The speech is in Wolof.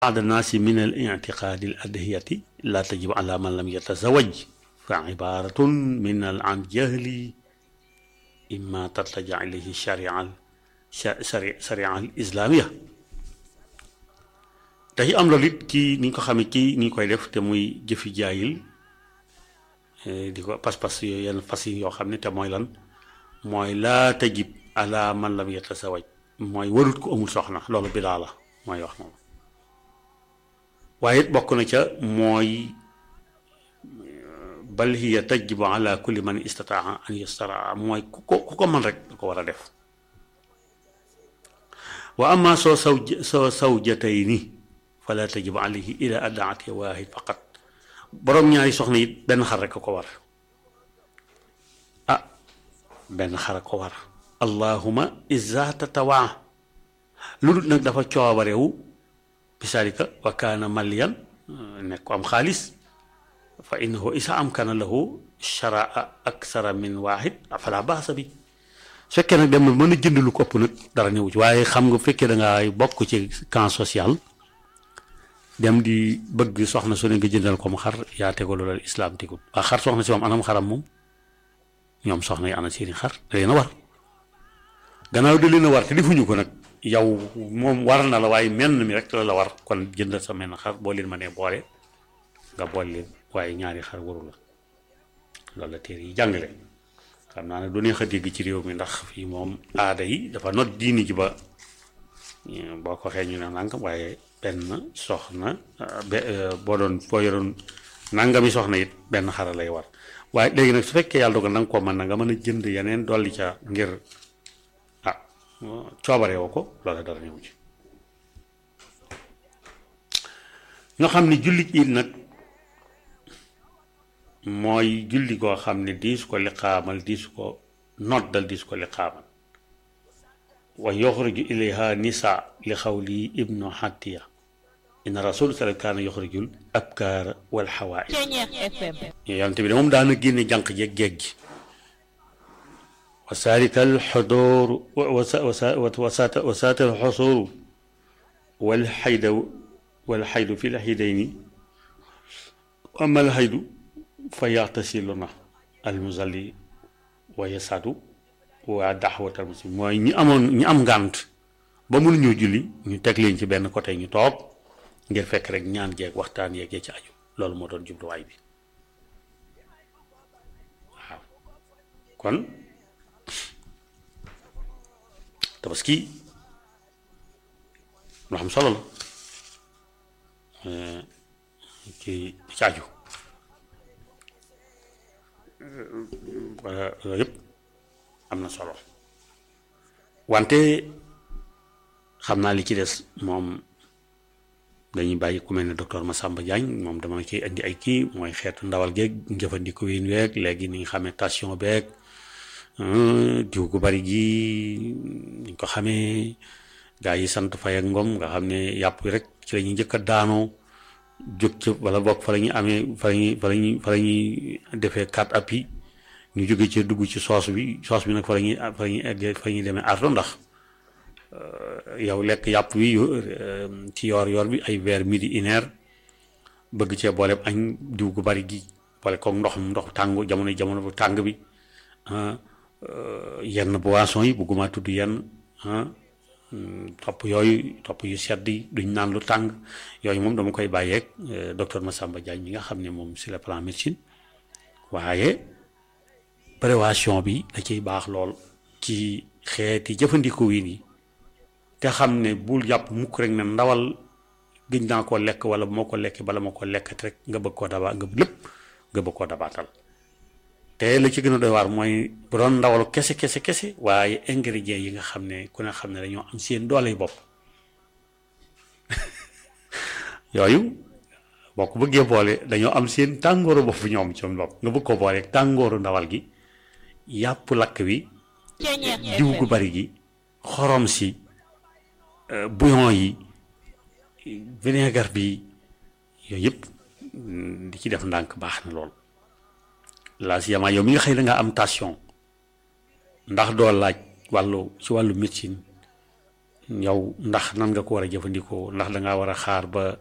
بعض الناس من الاعتقاد الأدهية لا تجب على من لم يتزوج فعبارة من عن جهل إما ترتجع إليه الشريعة الشريعة الإسلامية day am loolu it ci ni nga ko xamee ci ni ñu koy def te muy jëfi jaayil di ko pas-pas yooyu yenn fas yi yoo xam ne te mooy lan mooy laa tajib ala man lam yatasawaj mooy warut ko amul soxna loolu bidaa la mooy wax moom waaye it bokk na ca mooy bal hiya tajibu ala kulli man istataa an yastaraa mooy ku ko ku ko mën rek da ko war a def wa amma soo saw soo sawjatayni fala tajibu alayhi ila adaati waahid faqat boroom ñaari soxna it benn xar rek a ko war ah benn xar a ko war allahuma iza tatawaa lu dul nag dafa coobarewu bisalika wa kaana maliyan nekk ko am xaalis fa innahu isa amkana lahu sharaa aksara min waahid fala baasa bi su fekkee nag dem na mën a jënd lu ko ëpp nag dara ñëwu ci waaye xam nga fekkee da ngaa bokk ci camp social dem di bëgg soxna su ne nga jëndal ko mu xar yaa tego loolu islam tegul waa xar soxna si moom anam xaram moom ñoom soxna yi ana seeni xar da leen a war gannaaw da leen a war te defuñu ko nag yow moom war na la waaye menn mi rek la la war kon jëndal sa menn xar boo leen ma nee boole nga boole leen waaye ñaari xar waru la loolu la téere yi jàngale xam naa ne du neex a dégg ci réew mi ndax fii moom aada yi dafa not diini ji ba boo ko xee ñu ne nangam waaye benn soxna boo doon boo yoroon nangami soxna it benn xara lay war waaye léegi nag su fekkee yàlla dogal na nga ko mën na nga mën a jënd yeneen dolli ca ngir ah coobare woo ko loola dara ñëw ci nga xam ne julli it nag mooy julli koo xam ne diis ko liqaamal diis ko noddal diis ko liqaamal wa yoxruju ilayha nisa li xawli ibnu xattiya inna rasul sallam kaana yoxrujul abkaara wal xawaai yonent bi de moom daana génne jànq jeeg géej gi wa saalika al xudooru wa saata al xusooru wal xayda wal xaydu fi l xidayni ama al xaydu fa yaxtasilu na al musalli wa yasadu waa daxwatal muslim mooy ñi amoon ñi am ngànt ba mënuñoo julli ñu teg leen ci benn côté ñu toog ngir fekk rek ñaan jeeg waxtaan yeeg ci aju loolu moo doon jubluwaay bi waaw kon tabaski lu xam solo la ci ci aju wala loolu yëpp am na solo wante xam naa li ci des moom dañuy bàyyi ku mel ne docteur Massamba Diagne moom dama ciy indi ay kii mooy xeetu ndawal geeg njëfandiku yi weeg léegi ni nga xamee tension beeg diw gu bari gi ni ko xamee gaa yi sant fay ak ngom nga xam ne yàpp rek ci la ñuy njëkk a daanoo jóg ci wala bokk fa la ñuy amee fa la ñuy fa la ñuy fa la ñuy defee quatre appuis ñu jóge ci dugg ci soos bi soos bi nag fa la ñuy fa la ñuy eggee fa la ñuy demee ardo ndax yow lekk yàpp wi ci yoor yoor bi ay vers midi une heure bëgg cee boole añ diw gu bari gi boole koog ndox ndox tàng jamono jamono bu tàng bi yenn boisson yi bëgguma tudd yenn topp yooyu topp yu sedd yi duñ naan lu tàng yooyu moom dama koy bàyyeeg docteur Massamba Diagne mi nga xam ne moom sur le plan médecine waaye prévention bi da ciy baax lool ci xeeti jëfandiku yi nii te xam ne bul jàpp mukk rek ne ndawal gëj naa koo lekk wala moo ko lekk bala ma ko lekk rek nga bëgg koo daba nga lépp nga bëgg koo dabaatal te la ci gën a doy waar mooy bu doon ndawalu kese kese kese waaye ingrédients yi nga xam ne ku ne xam ne dañoo am seen doole bopp yooyu boo ko bëggee boole dañoo am seen tàngooru bopp ñoom ci bopp nga bëgg ko boole tàngooru ndawal gi yàpp lakk wi diw gu bari gi xorom si bouillon yi vinaigre bi yooyu yëpp di ci def ndànk baax na lool laa si yamaa yow mi nga xëy da nga am tension ndax doo laaj wàllu ci wàllu médecine yow ndax nan nga ko war a jëfandikoo ndax dangaa war a xaar ba